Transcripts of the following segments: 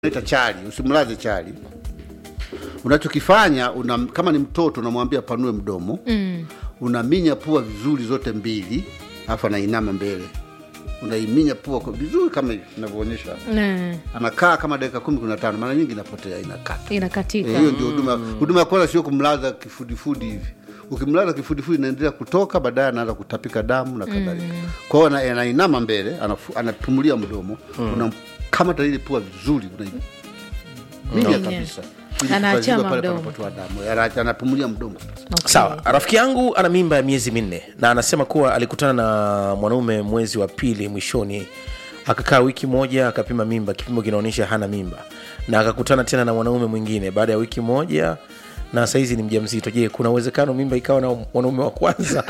naita chali, usimlaze chali. Unachokifanya una, kama ni mtoto unamwambia panue mdomo mm. unaminya pua vizuri zote mbili, alafu anainama mbele, unaiminya pua kwa vizuri kama hivi inavyoonyesha. Mm. Anakaa kama dakika kumi kumi na tano, mara nyingi inapotea, inakata. inakatika Eh, hiyo ndio huduma. Huduma ya kwanza sio kumlaza kifudifudi hivi. Ukimlaza kifudifudi inaendelea kutoka, baadaye anaanza kutapika damu na kadhalika. Kwa hiyo ana- anainama mbele, anafu- anapumulia mdomo, unamkamata ile pua vizuri, unaiminya Minya. kabisa Ili Anaachama kupaziba pale mdomo. panapotoa damu, Ana- anapumulia mdomo kabisa. Okay. sawa rafiki yangu ana mimba ya miezi minne na anasema kuwa alikutana na mwanaume mwezi wa pili mwishoni akakaa wiki moja akapima mimba kipimo kinaonyesha hana mimba na akakutana tena na mwanaume mwingine baada ya wiki moja na sahizi ni mja mzito je kuna uwezekano mimba ikawa na mwanaume wa kwanza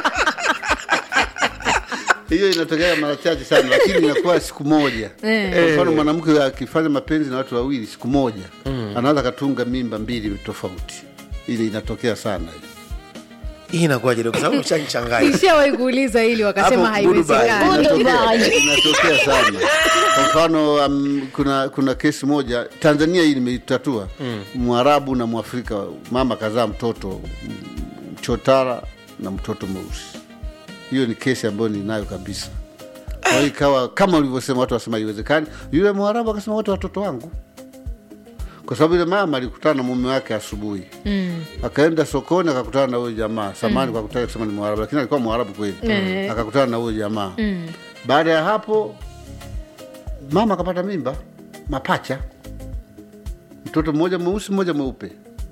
Hiyo inatokea mara chache sana, lakini inakuwa siku moja. Kwa mfano mwanamke akifanya mapenzi na watu wawili siku moja, anaweza akatunga mimba mbili tofauti. Ile inatokea sana hiyo. hii inakuwaje kwa sababu ushanichanganya Nishawahi kuuliza hili wakasema Hapo Goodbye. haiwezekani Inatokea- inatokea sana kwa mfano um, kuna kuna kesi moja tanzania hii nimeitatua mwarabu na mwafrika mama kazaa mtoto mm, mchotara na mtoto mweusi hiyo ni kesi ambayo ninayo kabisa kwa hiyo ikawa kama ulivyosema watu wasema iwezekani yule mwarabu akasema wote watoto wangu kwa sababu ile mama alikutana na mume wake asubuhi mm. akaenda sokoni akakutana na huyo jamaa samani kwa kutaka kusema ni mwarabu lakini alikuwa mwarabu kweli Eh. akakutana na huyo jamaa mm. baada ya hapo mama akapata mimba mapacha mtoto mmoja mweusi mmoja mweupe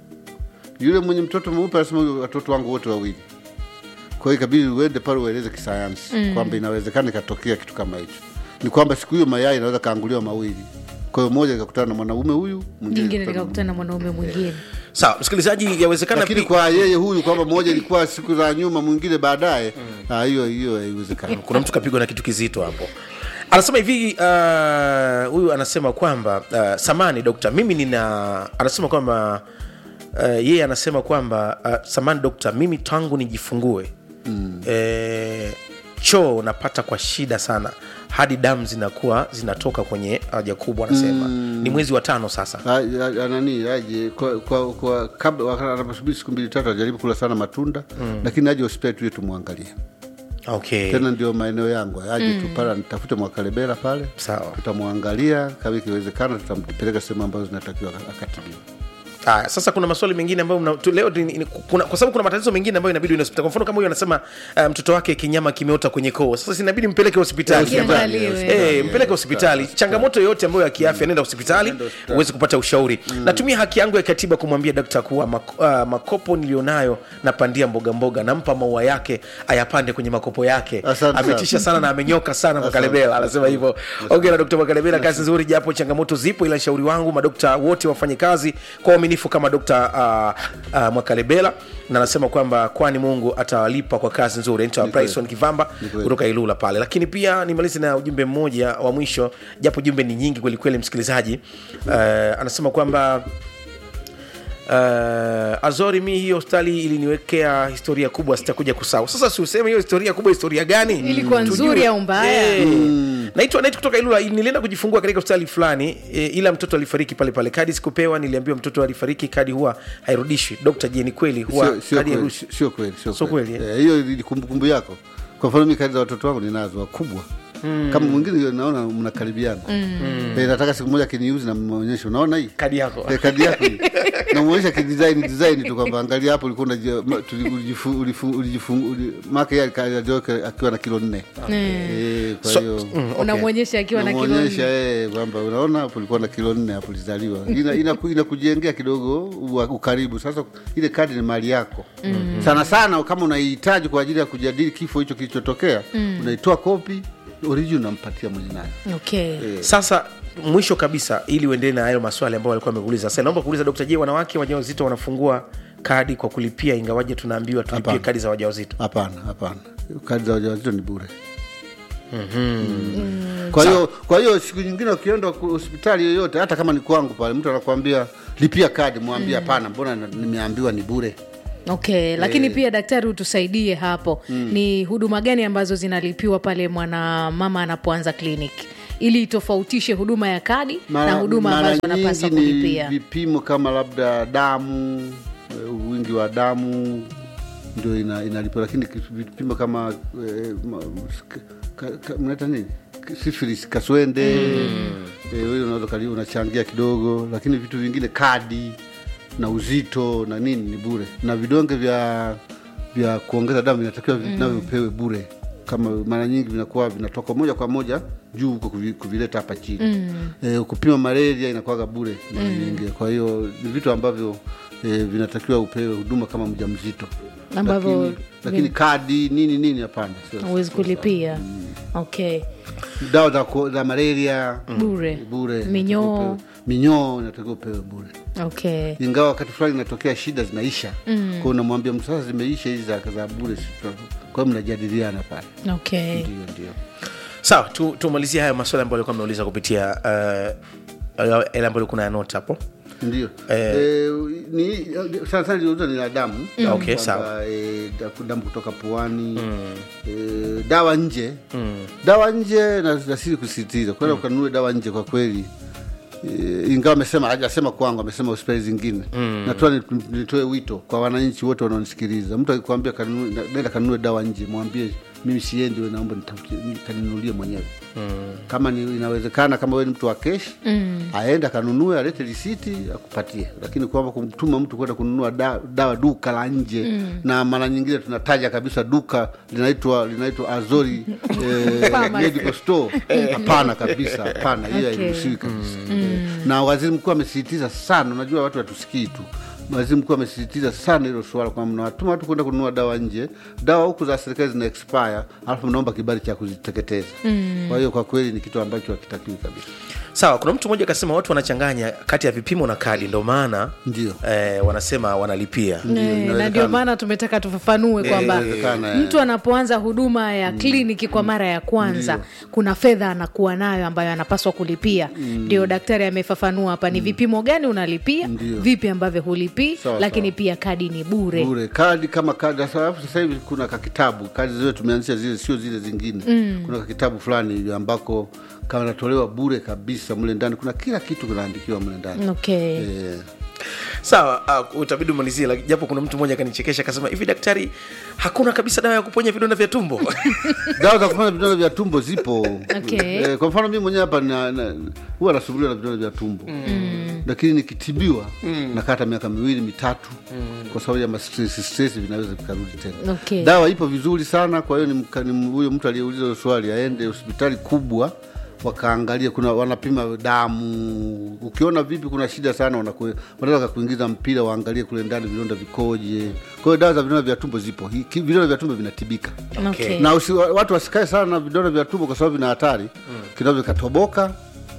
yule mwenye mtoto mweupe anasema "Huyu watoto wangu wote wawili kwa hiyo ikabidi uende pale ueleze kisayansi mm. kwamba inawezekana ikatokea kitu kama hicho ni kwamba siku hiyo mayai inaweza kaanguliwa mawili kwa hiyo moja ikakutana na mwanaume huyu mwingine jingine ikakutana na likakutana na mwanaume mwingine sawa msikilizaji yawezekana lakini pi- kwa yeye huyu kwamba moja ilikuwa siku za nyuma mwingine baadaye ah, hiyo hiyo haiwezekani kuna mtu kapigwa na kitu kizito hapo anasema hivi uh, huyu anasema kwamba uh, samani dokta mimi nina anasema kwamba uh, yeye anasema kwamba uh, samani dokta mimi tangu nijifungue mm. eh, choo napata kwa shida sana hadi damu zinakuwa zinatoka kwenye haja kubwa anasema mm. ni mwezi wa tano sasa Ah, ah, ah, nani aje kwa, kwa, kwa kabla wakati anaposubiri siku mbili tatu ajaribu kula sana matunda lakini aje hospitali tuye tumwangalie okay tena ndio maeneo yangu aje tu pale nitafute mwakalebera pale Sawa. tutamwangalia kama ikiwezekana tutampeleka sehemu ambazo zinatakiwa akatibiwa Aya, sasa kuna maswali mengine ambayo mna, tu, leo ni- ni- kuna, kwa sababu kuna matatizo mengine ambayo inabidi uende hospitali. Kwa mfano kama huyo anasema uh, mtoto wake kinyama kimeota kwenye koo, sasa sinabidi mpeleke hospitali Kiangaliwe. Eh, mpeleke hospitali. Changamoto yoyote ambayo ya kiafya, nenda hospitali uweze kupata ushauri. Natumia haki yangu ya katiba kumwambia dakta kuwa mak, uh, makopo nilionayo napandia mboga mboga, nampa maua yake ayapande kwenye makopo yake. Asante sana. Ametisha sana na amenyoka sana Makalebela, anasema hivyo. Ongera Dr. Makalebela, kazi nzuri, japo changamoto zipo, ila shauri wangu madokta wote wafanye kazi kwa uaminifu kama Dr. uh, uh, Mwakalebela, na anasema kwamba kwani Mungu atawalipa kwa kazi nzuri. Anaitwa Bryson Kivamba kweli. kutoka Ilula pale. Lakini pia nimalize na ujumbe mmoja wa mwisho, japo jumbe ni nyingi kweli kweli, msikilizaji. Uh, anasema kwamba Uh, Azori, mi hiyo hospitali iliniwekea historia kubwa, sitakuja kusahau. Sasa si useme hiyo historia kubwa, historia gani? Ilikuwa Tujue. nzuri au mbaya? Eh. Naitwa Naitwa kutoka Ilula, nilienda kujifungua katika hospitali fulani e, ila mtoto alifariki pale pale. Kadi sikupewa, niliambiwa mtoto alifariki, kadi huwa hairudishwi. Dokta, je, ni kweli huwa Sio- sio kadi kweli, hairushi? sio kweli sio Sio kweli. kweli, Eh, hiyo ni kumbukumbu yako kwa mfano mi kadi za watoto wangu ninazo wakubwa kama mwingine hiyo naona mnakaribiana Eh, nataka siku moja kiniuzi na monyesha unaona hii Kadi yako Eh, kadi yako hii. namwonyesha kidesign design tu kwamba angalia hapo ulikuwa unaji- ma- tuli- ulijifu- ulifu- ulijifu- uli- maka yeye alika- alijoka akiwa na kilo nne Eh, kwa So- hiyo mm, okay. unamwonyesha akiwa na kilo Unamwonyesha, nne. eh, kwamba unaona hapo ulikuwa na kilo nne hapo ulizaliwa Ina- inaku- inakujengea kidogo ua- ukaribu sasa ile kadi ni mali yako sana sana kama unaihitaji kwa ajili ya kujadili kifo hicho kilichotokea unaitoa kopi origin unampatia mwenye nayo okay. Sasa mwisho kabisa, ili uendelee na hayo maswali ambayo walikuwa wamekuuliza, sasa naomba kuuliza Dokta, je, wanawake wajawazito wanafungua kadi kwa kulipia, ingawaje tunaambiwa tulipie Hapana. kadi za wajawazito? hapana hapana kadi za wajawazito ni bure Mm. kwa hiyo kwa hiyo siku nyingine ukienda ku- hospitali yoyote hata kama ni kwangu pale mtu anakuambia lipia kadi mwambie hapana mbona na- nimeambiwa ni bure okay lakini pia daktari utusaidie hapo ni huduma gani ambazo zinalipiwa pale mwanamama anapoanza kliniki ili itofautishe huduma ya kadi na Mara- huduma mara ambazo wanapaswa nyingi ni kulipia vipimo kama labda damu eh, wingi wa damu ndio ina, inalipa lakini ki- vipimo kama eh, ma- ka- ka- ka- mnaita nini sifilis kaswende mm. eh, wewe unaweza kali- unachangia kidogo lakini vitu vingine kadi na uzito na nini ni bure na vidonge vya vya kuongeza damu vinatakiwa mm. navyo vipewe bure kama mara nyingi vinakuwa vinatoka moja kwa moja juu huko kuvi- kuvileta hapa chini mm. e, kupima malaria inakuwaga bure mara nyingi kwa hiyo ni vitu ambavyo e, vinatakiwa upewe huduma kama mja mzito Ambavyo lakini, lakini kadi nini nini hapana sio- huwezi kulipia okay dawa za, ku- za malaria bure bure Minyoo. inatakiwa upewe. minyoo inatakiwa upewe bure okay ingawa wakati fulani inatokea shida zinaisha mm. kwao unamwambia mtu sasa zimeisha hizi za, za bure si tuta- kwa hiyo mnajadiliana pale okay ndio ndio sawa tu, tumalizie haya maswali ambayo alikuwa ameuliza kupitia uh, yale ambayo kuna yanota hapo ndio Eh. eh, ni sana sana liuza ni la damu Okay, Kwamba, sawa. eh, da- damu kutoka puani eh, dawa nje dawa nje na- nasiri kusisitiza kwenda ukanunue dawa nje kwa kweli Eh, ingawa amesema hajasema kwangu amesema hospitali zingine mm. natoa ni- nitoe wito kwa wananchi wote wanaonisikiliza mtu akikwambia kanunue- na- nenda kanunue dawa nje mwambie mimi siendi we naomba nitafutie- nikaninunulie mwenyewe mm. kama ni, inawezekana kama wewe ni mtu wa keshi mm. aende akanunue alete risiti akupatie lakini kwamba kumtuma mtu kwenda kununua da, dawa duka la nje mm. na mara nyingine tunataja kabisa duka linaitwa linaitwa azori eh, Pharmacy. medical store hapana kabisa hapana hiyo Okay. hairuhusiwi kabisa na waziri mkuu amesisitiza sana unajua watu hatusikii tu waziri mkuu amesisitiza sana hilo suala kwamba mnawatuma watu kwenda kununua dawa nje dawa huku za serikali zina expire alafu mnaomba kibali cha kuziteketeza kwa hiyo kwa kweli ni kitu ambacho hakitakiwi kabisa sawa kuna mtu mmoja akasema watu wanachanganya kati ya vipimo na kadi ndo maana Ndio. eh, wanasema wanalipia Eh, na inawezekana. ndio maana tumetaka tufafanue kwamba inawezekana, eh. mtu anapoanza huduma ya kliniki kwa mara ya kwanza kuna fedha anakuwa nayo ambayo anapaswa kulipia ndio daktari amefafanua hapa ni vipimo gani unalipia Ndio. vipi ambavyo hulipii Sawa, lakini sawa. pia kadi ni bure bure kadi kama kadi sasa alafu sasa hivi kuna kakitabu kadi zile tumeanzisha zile sio zile zingine kuna kakitabu fulani hivi ambako kanatolewa bure kabisa mle ndani kuna kila kitu kinaandikiwa mle ndani Eh, okay sawa uh, utabidi umalizie laki- japo kuna mtu mmoja akanichekesha akasema hivi daktari hakuna kabisa dawa ya kuponya vidonda vya tumbo dawa za kufanya vidonda vya tumbo zipo Okay. eh, kwa mfano mimi mwenyewe hapa na- na- huwa nasumbuliwa na vidonda vya tumbo lakini nikitibiwa nakata miaka miwili mitatu kwa sababu ya mastress stress vinaweza vikarudi tena Okay. dawa ipo vizuri sana kwa hiyo ni mka- ni huyo mtu aliyeuliza hilo swali aende hospitali kubwa wakaangalia kuna wanapima damu ukiona vipi kuna shida sana wanaku- wanaweza kakuingiza mpira waangalie kule ndani vidonda vikoje kwa hiyo dawa za vidonda vya tumbo zipo Hi- ki- vidonda vya tumbo vinatibika okay. na usi, watu wasikae sana na vidonda vya tumbo kwa sababu vina hatari mm. kinaweza vikatoboka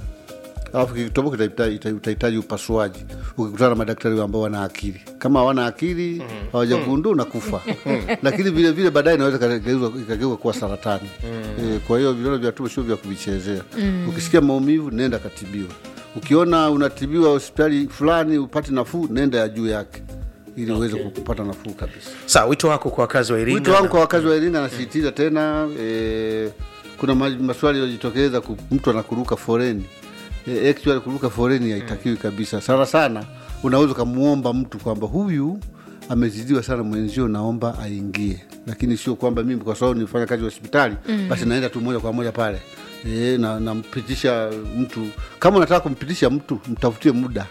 alafu kikitoboka itahitaji- ita- utahitaji upasuaji ukikutana na madaktari ambao wana akili kama hawana akili hawajagundua unakufa lakini vile vile baadaye inaweza ikageuzwa- ikageuka kuwa saratani e, kwa hiyo vidonda vya tumbo sio vya kuvichezea ukisikia maumivu nenda katibiwa ukiona unatibiwa hospitali fulani upati nafuu nenda ya juu yake ili uweze kupata nafuu kabisa sawa wito wako kwa wakazi wa iringa wito wangu na- kwa wakazi wa Iringa nasisitiza tena e, kuna ma- maswali yaliyojitokeza ku- mtu anakuruka foreni e, actually kuruka foreni haitakiwi kabisa sana sana unaweza ukamwomba mtu kwamba huyu amezidiwa sana mwenzio naomba aingie lakini sio kwamba mimi kwa sababu nifanya kazi hospitali basi naenda tu moja kwa moja pale e, na nampitisha mtu kama unataka kumpitisha mtu mtafutie muda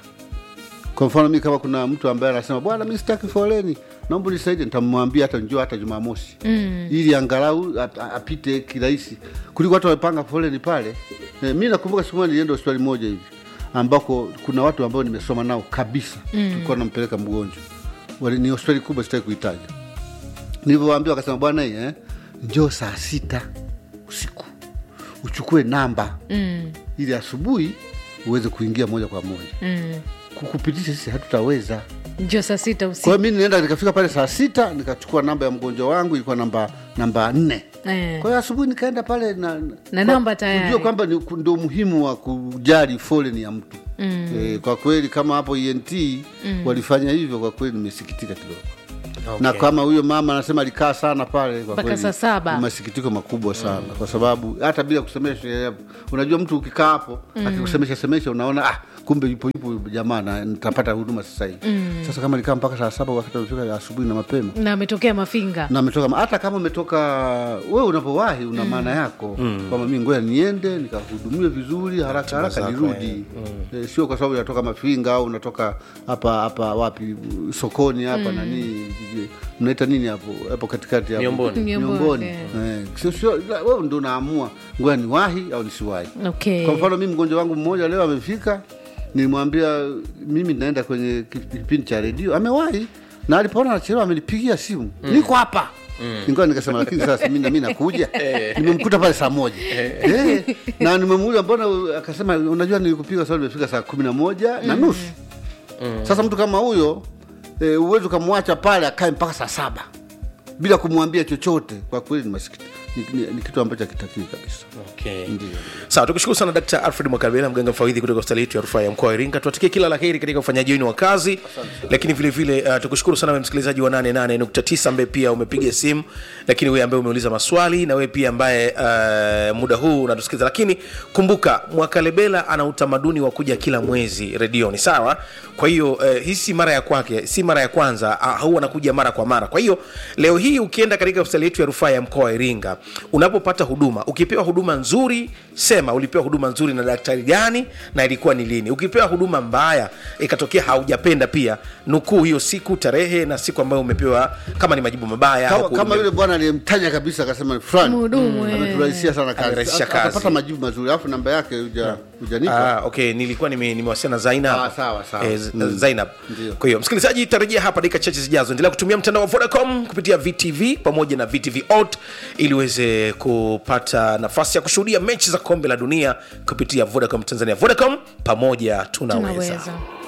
kwa mfano mi kama kuna mtu ambaye anasema bwana mi sitaki foleni naomba nisaidie nitamwambia hata njoo hata jumamosi mm. ili angalau ap- a- apite kirahisi kuliko watu wamepanga foleni pale e, mi nakumbuka siku moja nilienda hospitali moja hivi ambako kuna watu ambao nimesoma nao kabisa mm. tulikuwa nampeleka mgonjwa Wali- ni hospitali kubwa sitaki kuitaja nilivyowaambia wakasema bwana hii eh, njoo saa sita usiku uchukue namba mm. ili asubuhi uweze kuingia moja kwa moja mm. kukupitisha sisi hatutaweza njo saa sita kwa usiku hiyo mi nienda nikafika pale saa sita nikachukua namba ya mgonjwa wangu ilikuwa namba namba nne Eh. kwa hiyo asubuhi nikaenda pale na, Na kwa- namba tayari. kujua kwamba ni- ndio umuhimu wa kujali foleni ya mtu mm. e, kwa kweli kama hapo ent mm. walifanya hivyo kwa kweli nimesikitika kidogo na kama huyo mama anasema alikaa sana pale kwa Mpaka kweli saa saba. ni masikitiko makubwa sana kwa sababu hata bila kusemesha eh, unajua mtu ukikaa hapo akikusemesha semesha unaona ah, kumbe yupo yupo huyu jamaa na nitapata huduma sasa hivi sasa kama alikaa mpaka saa saba wakati amefika asubuhi na mapema na ametokea mafinga na ametoka hata kama umetoka wewe unapowahi una maana yako kwamba mi ngoja niende nikahudumiwe vizuri haraka haraka zako, nirudi Eh, sio kwa sababu unatoka mafinga au unatoka hapa hapa wapi sokoni hapa nani mnaita nini hapo hapo katikati hapo Miomboni. Miomboni, Miomboni. eh. Eh, sio sio wewe ndo unaamua ngoja niwahi au nisiwahi okay. kwa mfano mimi mgonjwa wangu mmoja leo amefika, nilimwambia mimi naenda kwenye kipindi cha redio, amewahi na alipoona anachelewa amenipigia simu, niko hapa Ingawa nikasema lakini sasa mimi na mimi nakuja, nimemkuta pale saa moja eh, na nimemuuliza mbona, u- akasema unajua nilikupiga sababu nimefika saa kumi na moja na nusu. Sasa mtu kama huyo eh, uwezi ukamwacha pale akae mpaka saa saba bila kumwambia chochote. Kwa kweli ni masikiti, ni, ni, ni kitu ambacho hakitakii kabisa. Okay. sawa tukushukuru sana dkt alfred mwakabela mganga mfawidhi kutoka hospitali yetu ya rufaa ya mkoa wa iringa tuatikie kila la heri katika ufanyaji wenu wa kazi lakini vile vile uh, tukushukuru sana wewe msikilizaji wa 88.9 ambaye pia umepiga simu lakini wewe ambaye umeuliza maswali na wewe pia ambaye uh, muda huu unatusikiliza lakini kumbuka mwakalebela ana utamaduni wa kuja kila mwezi redioni sawa kwa hiyo uh, hii si mara ya kwake si mara ya kwanza uh, huwa anakuja mara kwa mara kwa hiyo leo hii ukienda katika hospitali yetu ya rufaa ya mkoa wa iringa unapopata huduma ukipewa huduma nzuri sema ulipewa huduma nzuri na daktari gani na ilikuwa ni lini ukipewa huduma mbaya ikatokea haujapenda pia nukuu hiyo siku tarehe na siku ambayo umepewa kama ni majibu mabaya kama, huku- kama yule bwana aliyemtaja kabisa akasema fulani Mhudumu, eh. ameturahisishia sana kazi Amerahisisha Ata- kazi. atapata majibu mazuri alafu namba yake huja- hujanipa Ah, okay nilikuwa nime- nimewasiliana na Zainab Ah, sawa, sawa. Eh, Z- Mm. Zainab Ndio. kwa hiyo msikilizaji tarejea hapa dakika chache zijazo endelea kutumia mtandao wa Vodacom kupitia VTV pamoja na VTV Ot ili uweze kupata nafasi ya kushuhudia mechi za kombe la dunia kupitia Vodacom Tanzania Vodacom pamoja tunaweza, tunaweza